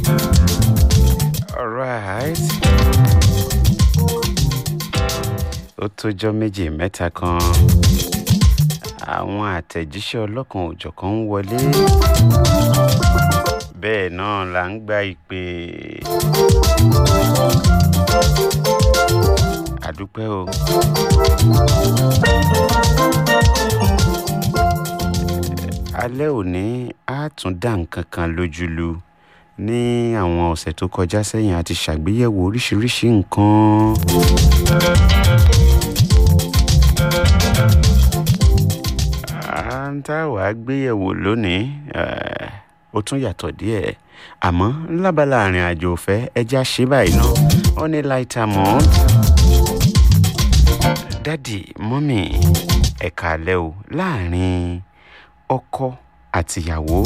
Alright. Ó tójọ́ méjì mẹ́ta kan. Àwọn àtẹ̀jíṣẹ́ ọlọ́kan òjọ̀kan ń wọlé. Bẹ́ẹ̀ náà là ń gba ìpè. Àdúpẹ́ o. Alẹ́ òní á tún dá nǹkan kan lójúlu ní àwọn ọ̀sẹ̀ tó kọjá sẹ́yìn a ti ṣàgbéyẹ̀wò oríṣiríṣi nǹkan. à ń tá wàá gbéyẹ̀wò lónìí eh, ó tún yàtọ̀ díẹ̀ àmọ́ lábala àrìn àjò òfẹ́ ẹja ṣe báyìí náà ó ní láìta mọ́ dádì mọ́mì ẹ̀ka alẹ́ o láàrin ọkọ àtìyàwó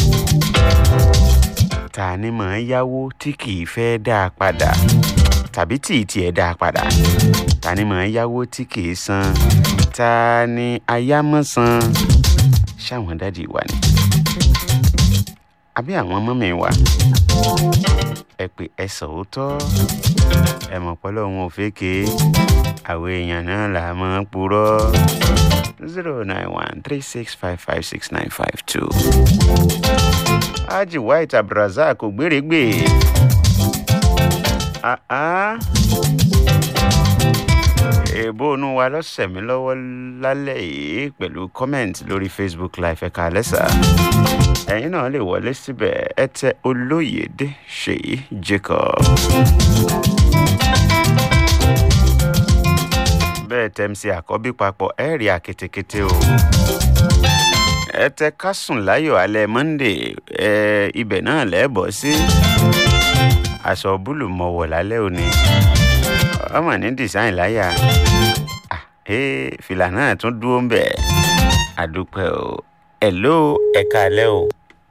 ta ni mọ̀ ń yáwó tí kì í fẹ́ dá a padà tàbí tí ì tiẹ̀ dá a padà ta ni mọ̀ ń yáwó tí kì í san ta ni ayámọ̀sán ṣáwọn dádì wa ni àbí àwọn mọ́mì wa ẹ pé ẹ sòótọ́ ẹ mọ̀ pọ́lọ́ wọn ò fẹ́kẹ́ àwọn èèyàn náà là á máa ń purọ́ zero nine one three six five five six nine five two. Haji White Abdulrasaq kò gbèrègbè. èèbó inú wa lọ́sẹ̀ mi lọ́wọ́ lálẹ́ yìí pẹ̀lú comment lórí Facebook live ẹ̀ka lẹ́sà. ẹ̀yin náà lè wọlé síbẹ̀ ẹ tẹ Olóyèdé Ṣèyí Jacob. bẹ́ẹ̀ tẹ́mísì àkọ́bí papọ̀ ẹ̀ rí àketekete o. ẹ tẹ kásùn láyọ̀ alẹ́ Monday ẹ ibẹ̀ náà lẹ́ẹ̀bọ̀ sí. aṣọ búlù mọ̀wọ̀ lálẹ́ òní. ọmọ ní design láyà. Ah, eh, fìlà náà tún dúró ń bẹ̀. àdúpẹ́ o. hello ẹ káalẹ́ o.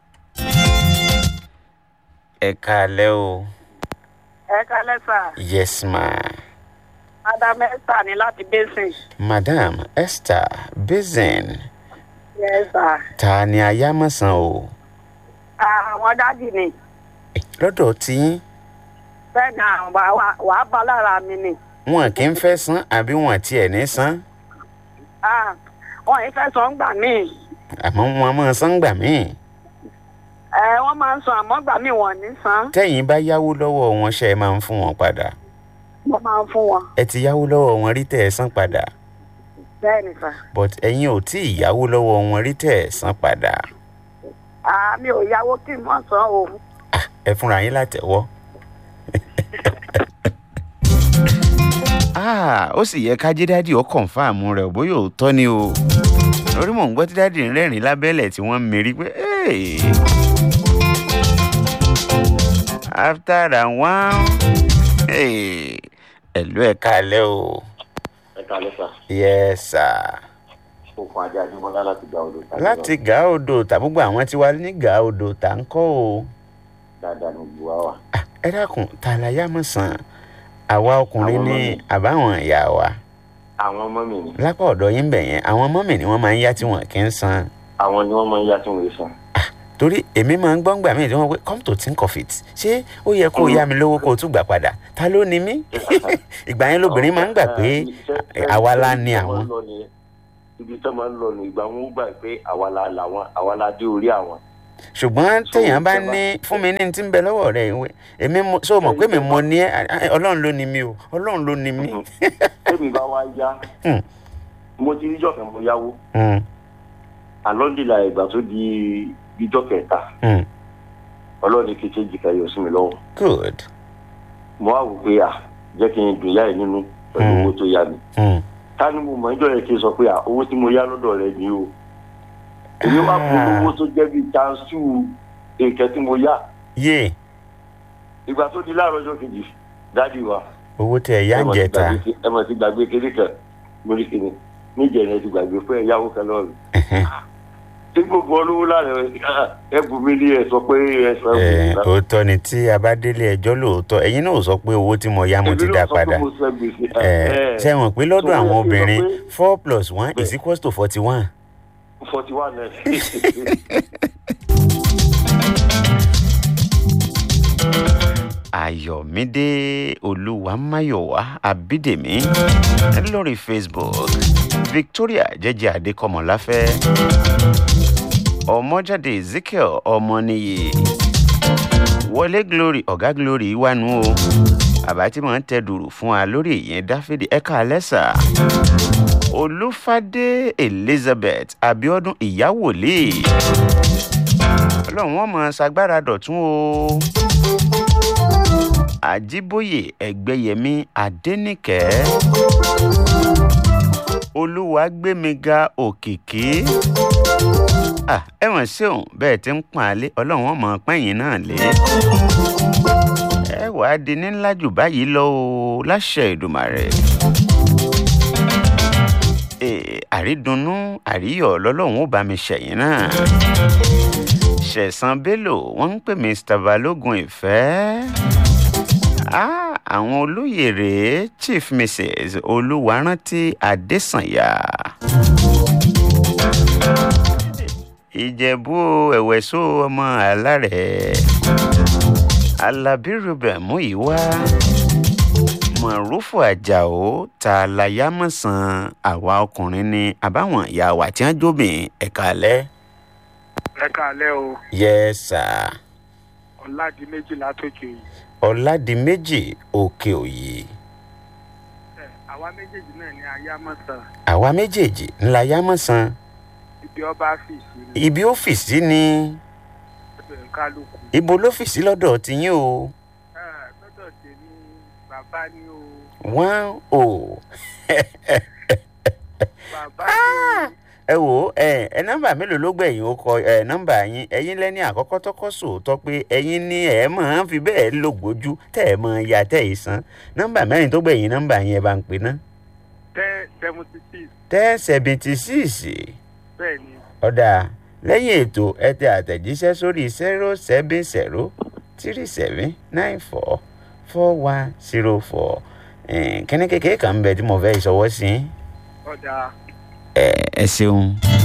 ẹ káalẹ́ o. ẹ kálẹ́ sà yes ma. madam esther ní láti basin madam Esther Bazen yes sà ta ni ayámọ̀sán o. àwọn dádì ni lọ́dọ̀ tiyín bẹ́ẹ̀ ni àwọn bá wà wàá bá lára mi ni wọn kì í fẹ́ san àbí wọn tiẹ̀ ní san Ah, wọn yìí fẹ́ sọ ń gbà míì àmọ́ wọn máa san gbà míì. ẹ wọ́n máa ń san àmọ́ gbà míì wọ́n ní san tẹ́yìn bá yáwó lọ́wọ́ wọn ṣe é máa ń fún wọn padà wọ́n máa ń fún wọn ẹ ti yáwó lọ́wọ́ wọn rí tẹ́ ẹ san padà bẹ́ẹ̀ ni sà but ẹ̀yin ò tí ì yáwó lọ́wọ́ wọn rí tẹ́ ẹ san padà Ah, mi ò yáwó kí n mọ̀ san o Ah, ẹ fúnra yín látẹ̀wọ́. Ah, ó sì yẹ ká jẹ́ dádì ó kọ̀ǹfàmù rẹ̀ bóyá òótọ́ ni o lórí mò ń gbọ́ tí dádì ń rẹ́rìn lábẹ́lẹ̀ tí wọ́n ń mérí pé "Hey." after that one hey, ẹ̀lú ẹ̀ kalẹ́ o ẹ kalẹ sá yes sir òkun ajá adébọlá láti gba odò tàbí láti gàá odò tàbúgbò àwọn tí wà ní gàá odò tà ń kọ́ o dáadáa ní gbogbo wa wà. Ah, ẹ dákun tàlàyé àmọ̀sán àwa ọkùnrin Àwọn ní ọmọ mi. àbáwọn ìyá wa àwọn ọmọ mi ni lápá ọ̀dọ̀ yín bẹ̀ yẹn àwọn mọ́mì ni wọ́n máa ń yá tí wọ́n kì í san àwọn ni wọn máa ń yá tí wọn yé san. torí èmi máa ń gbọ́ngbà míì tí wọ́n pé come to think of it ṣé ó yẹ kó o yá mi lówó kó o tún gbà padà ta ló ni mí ìgbà yẹn lóbìnrin máa ń gbà pé àwa la ní àwọn. ibi tó máa ń lọ nù ìgbà wọn ó gbà pé àwa la làwọn àwa la dé orí àwọn. ṣùgbọ́n So, téèyàn bá ìjọba- ní fún mi ní ti ń bẹ lọ́wọ́ rẹ̀ ìwé èmi mo so mọ̀ pé mi mọ ní ẹ ọlọ́run ló ni mí o ọlọ́run ló ni mí. tẹ́mi bá wá yá Hmm. mo ti ríjọ́ kan mo yáwó Hmm, àlọ́ndìlà ìgbà tó di ìjọ́ kẹta hmm, ọlọ́ọ̀ni kìí jìkà yọ sí mi lọ́wọ́ good. mo wá wò pé à jẹ́ kí n dùn yá ẹ̀ nínú pẹ̀lú Hmm. owó tó yá mi. Hmm. ta ni mo mọ ẹjọ́ yẹn kí n sọ pé à owó tí mo yá lọ́dọ̀ rẹ ni o èmi wá fún Ah. owó tó jẹ́ bíi tansu nǹkan tí mo yá yé ìgbà tó di láàárọ̀ ọjọ́ kejì dáàdi wa owó tẹ ẹ yá ẹ ń mọ̀ ti jẹta gbàgbé- ẹ mọ̀ ti gbàgbé kéré kan mo rí kíni níjẹ̀ ẹ ti gbàgbé fún ẹ̀yáwó kan lọ́rùn tí gbogbo olówó láàrin ẹ bù mí ní ẹ sọ pé ẹ sọ ẹ ẹ bù mí òótọ́ ni tí a bá délé ẹjọ́ lóòótọ́ ẹ̀yin náà ò sọ pé owó tí mo yá mo ti dá padà ẹ ṣe mọ̀ pé lọ́dọ̀ So, àwọn ẹ ti sọ obìnrin pé- four plus one is Bẹ́ẹ̀. equals to forty one. forty one ẹ. ayọ̀mídé olúwamáyọ̀wá abídèmí lórí facebook victoria jẹ́jẹ́ adékọ́mọláfẹ́ ọmọjáde ezekiel ọmọnìyí wọlé glory ọ̀gá glory wánu o bàbá tí mò ń tẹ dùrù fún wa lórí ìyẹn dáfídì ẹ̀ka alẹ́sà olúfadé elizabeth abiodun ìyáwòlé ọlọ́run wọn mọ̀ ṣagbára dọ̀tún o àjíbóyè ẹgbẹ́yẹmí adẹ́nìkẹ́ olúwàgbẹ́míga òkìkí ah, ẹ mọ̀ sí òun bẹ́ẹ̀ tí ń pọ́n alẹ́ ọlọ́run wọn mọ̀ pẹ́yìn náà lé ẹ wàá di ní ńlá jù báyìí lọ o láṣẹ ìdùmàrè Eh, àrídunnú àríyọ̀ lọ́lọ́run ó bá mi ṣẹ̀yìn náà ṣẹ̀san bello wọ́n ń pè mr balógun ìfẹ́ Ah, àwọn olóyè rèé chief mrs olúwarántí adésànyà ìjẹ̀bú ẹ̀wẹ̀só ọmọ alárẹ̀ alábí ruben múyìwá mọ̀rúfù àjàó ta láyámọ̀sán àwa ọkùnrin ni àbáwọn ìyá wa tí wọ́n jóbìn ẹ̀ka alẹ́. ẹ káalẹ́ o yẹ́sà ọ̀làdì méjì látòkè yìí ọ̀làdìmẹ́jì òkè òyì ẹ àwa méjèèjì náà ní ayámọ̀sán àwa méjèèjì ńlá yámọ̀sán ibi ọba fìsì ní ibi ọ́fíìsì ni ẹgbẹ̀rún kálukú ibo lọ́fíìsì lọ́dọ̀ tiyín o ẹ lọ́dọ̀ tèmi bàbá ní o wọ́n o bàbá ní o ẹ wò ó ẹ ẹ nọ́mbà mélòó ló gbẹ̀yìn ó kọ ẹ nọ́mbà yín ẹ̀yin lẹ́ni àkọ́kọ́ tọ́kọ́ sòótọ́ pé ẹ̀yin ní ẹ̀ máa ń fi bẹ́ẹ̀ lògbójú tẹ́ ẹ̀ máa ya tẹ́ ẹ̀ san nọ́mbà mẹ́rin tó gbẹ̀yìn nọ́mbà yín ẹ bá ń pè ná ten seventy six ten seventy six bẹ́ẹ̀ ni ọ̀dà lẹ́yìn ètò ẹ tẹ àtẹ̀jíṣẹ́ sórí zero seven zero three seven nine four four one zero four kíní kékeré kan ń bẹ tí mo fẹ́ ìṣọwọ́ sí ọ̀dà ẹ ẹ ṣeun.